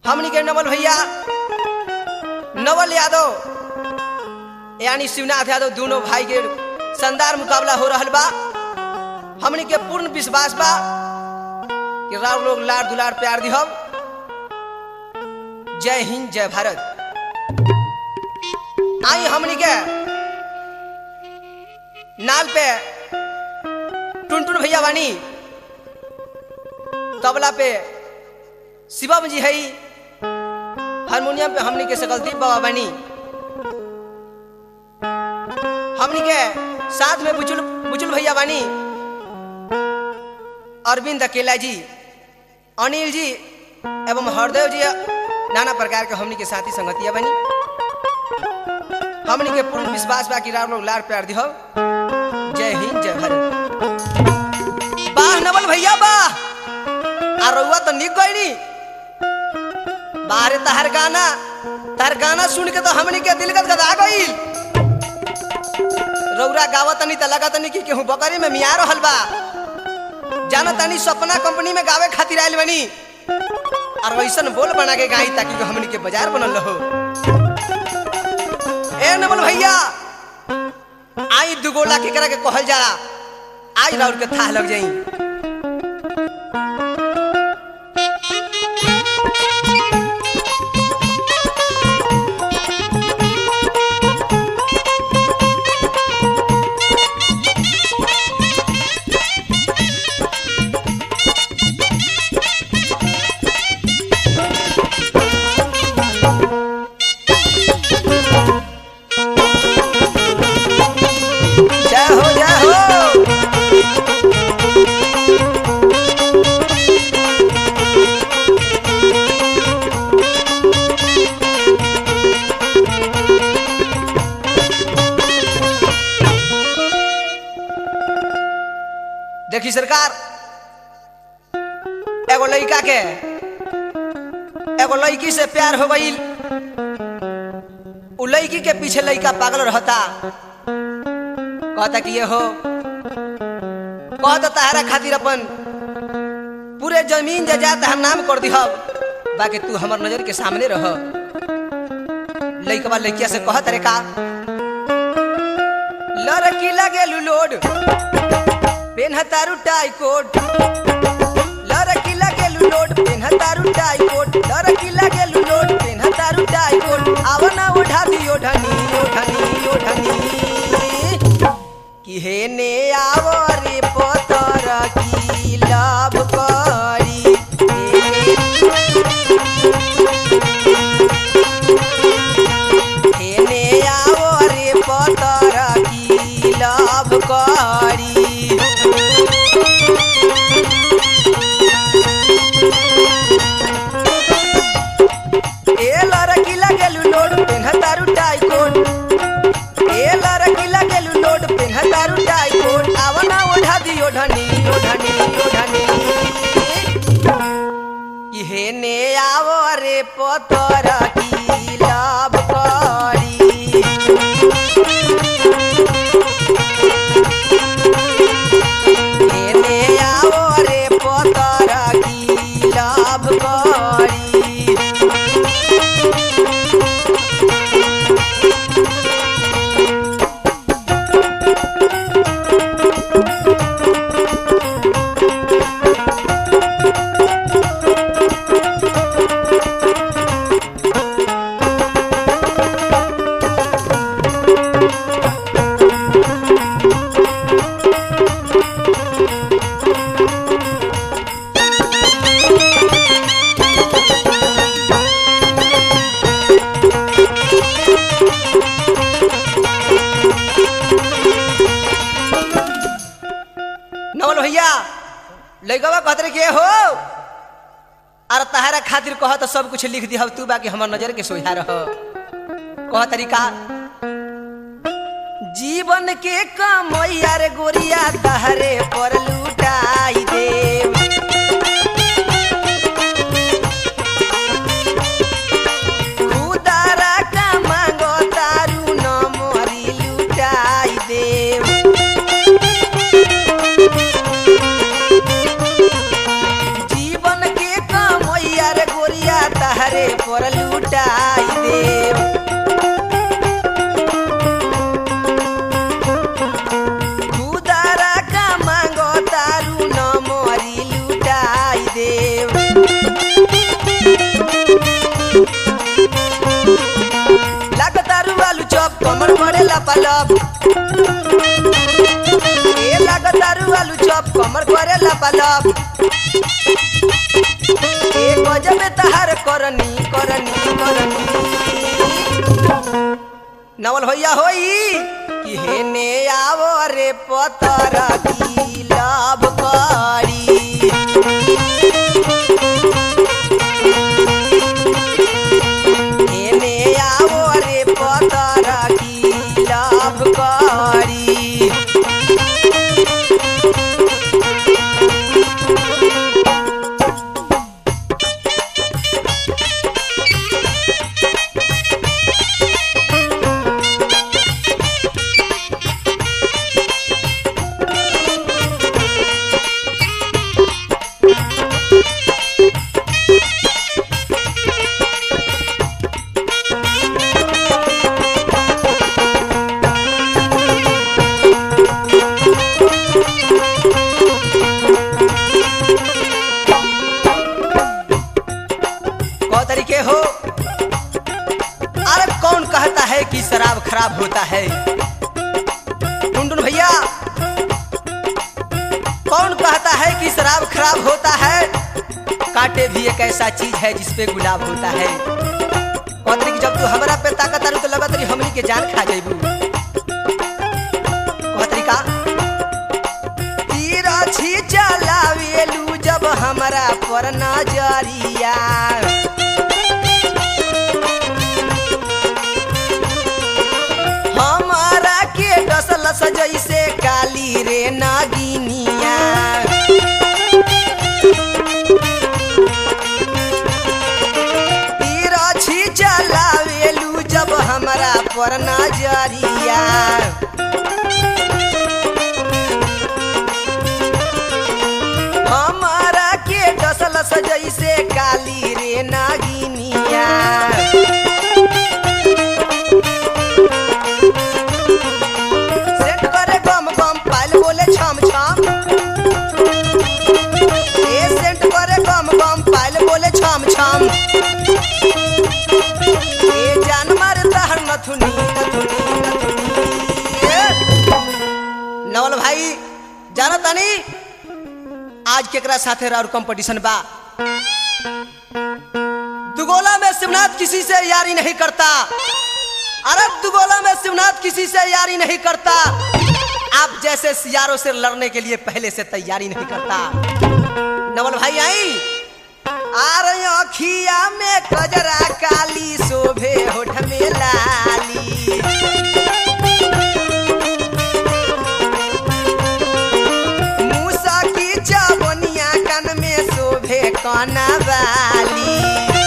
हमनी के नवल भैया नवल यादव यानी शिवनाथ यादव दोनों भाई के शानदार मुकाबला हो रहल बा हमनी के पूर्ण विश्वास बा कि राव लोग लाड़ दुलार प्यार दिहब जय हिंद जय भारत आई हमनी के नाल पे टुनटुन भैया बानी तबला पे शिवम जी है हारमोनियम पे हमनी के सकलदीप बाबा बानी हमनी के साथ में बुचुल बुचुल भैया बानी अरविंद अकेला जी अनिल जी एवं हरदेव जी नाना प्रकार के हमनी के साथी संगतिया बनी हमनी के पूर्ण विश्वास बा कि राम लोग लाड़ प्यार दिहो जय हिंद जय भारत बाह नवल भैया बाह आ रउआ तो निक गईनी बाहरे तहर गाना तहर गाना सुन के तो हमनी के दिल गदगदा गईल रउरा गावत तनी त लगत तनी कि केहू बकरी में मिया रहल बा जाना तनी सपना कंपनी में गावे खातिर आइल बनी और वैसन बोल बना के गाई ताकि हमनी के बाजार बनल रहो ए नमल भैया आई दुगोला केकरा के कहल जाला आज राउर के थाह लग जाई जय हो जय हो देखी सरकार एगो लड़का के एगो लड़की से प्यार हो गई उ लड़की के पीछे लड़का पागल रहता कहता कि ये हो कहता तारा खातिर अपन पूरे जमीन जायदाद हम नाम कर दिहब बाकी तू हमर नजर के सामने रह लड़कवा लड़किया से कहत रे का लड़की लगे लोड पेन तारू टाई कोट लड़की लगे लोड पेन तारू टाई कोट लड़की लगे लोड पेन तारू टाई कोट आवना ओढ़ा दियो ढनी ओढ़नी ओढ़नी कि हे ने आवरे पतर की लाभ करी हे ने आवरे पतर की लाभ करी ए लड़की लगेलु लोड पेन्ह तारू टाई कोट ए लड़की लगेलु लोड पेन्ह तारू टाई कोट आवना ओढ़ा दियो ढनी ओढ़नी ओढ़नी कि हे ने आवो रे पतर की लाभ करी हे ने आवो रे पतर की लाभ करी नवल भैया लइकवा कहत रे के हो अरे तहारा खातिर कह तो सब कुछ लिख दिहब तू बाकी हमर नजर के सोझा रह कह तरीका जीवन के कमैया रे गोरिया तहरे पर लुटाई देव खुदारा का मांगो तारू न मोरी लुटाई देव जीवन के कमैया रे गोरिया तहरे लब ए गजब तहार करनी करनी करनी नवल होइया होई कि हेने आवो रे पतर की लाभ करी हेने आवो रे पतर की लाभ करी कौ तरीके हो अरे कौन कहता है कि शराब खराब होता है टुनटुन भैया कौन कहता है कि शराब खराब होता है कांटे भी एक ऐसा चीज है जिसपे गुलाब होता है कौतरी की जब तू हमरा पे ताकत आरू तो लगा तरी हमनी के जान खा जाइबू कौतरी का तीर छी चलावेलू जब हमरा पर नजरिया हमारा के डसलस जैसे काली रे नागिनिया तीर छी चलावेलू जब हमरा पर नजरिया हमारा के डसलस जैसे काली रे नागिनिया सेट करे गम गम पायल बोले छम छम ए सेट करे गम गम पायल बोले छम छम ए जान मार तहर नथुनी नथुनी नथुनी ए, नवल भाई जाना तानी आज केकरा साथे और कंपटीशन बा दुगोला में शिवनाथ किसी से यारी नहीं करता अरब दुगोला में शिवनाथ किसी से यारी नहीं करता आप जैसे यारों से लड़ने के लिए पहले से तैयारी नहीं करता नवल भाई आई आ रही अखिया में कजरा काली शोभे होठ में लाली मूसा की चावनिया कन में शोभे काना वाली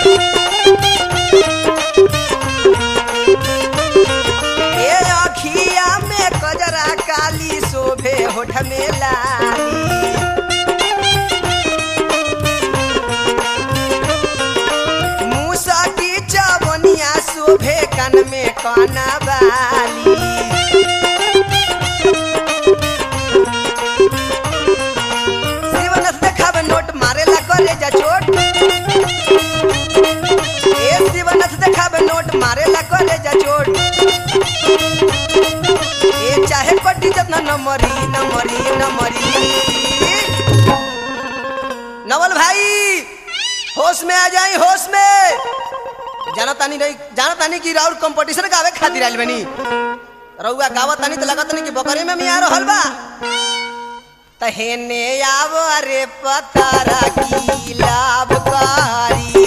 ए अखिया में कजरा काली शोभे होठ में लाली मूसा की चावनिया शोभे कन में काना वाली शिवनस देखावे नोट मारेला करे जा चोट ए शिवनस देखावे नोट मारेला करे जा चोट ए चाहे पट्टी जतना न मरी न मरी न मरी नवल भाई होश में आ जाई होश में जाना तानी नहीं जाना तानी की राउर कंपटीशन गावे खातिर आइल बनी रउआ गावत तानी तो लगत नहीं कि बकरी में मिया रहल बा तहेने आव रे पतारा की लाभकारी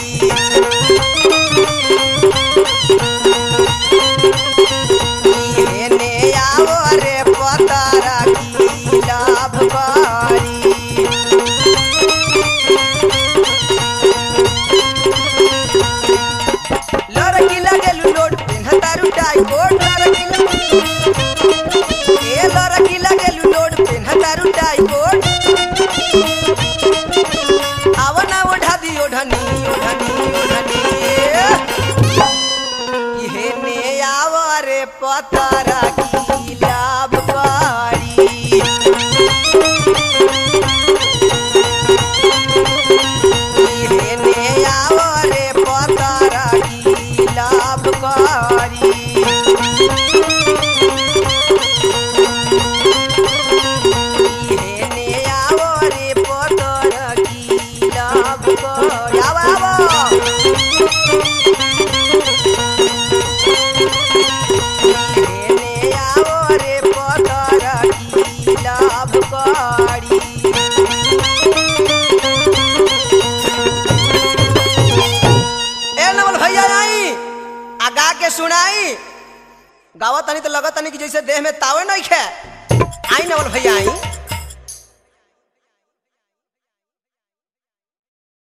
हेने आव रे पतारा की लाभकारी लड़की लगेलू लोड पेन्हतारू टाई कोट लड़की ए लड़की लगेलू लोड पेन्हतारू टाई कोट आवना ओढ़ा दी ओढ़नी ओढ़नी ओढ़नी इहेने आव रे पतारा की लाभकारी इहेने आव रे पतारा की लाभकारी हेने आवो रे गावा तनी तो लगत तनी कि जैसे देह में तावे नहीं खे आई नवल भैया आई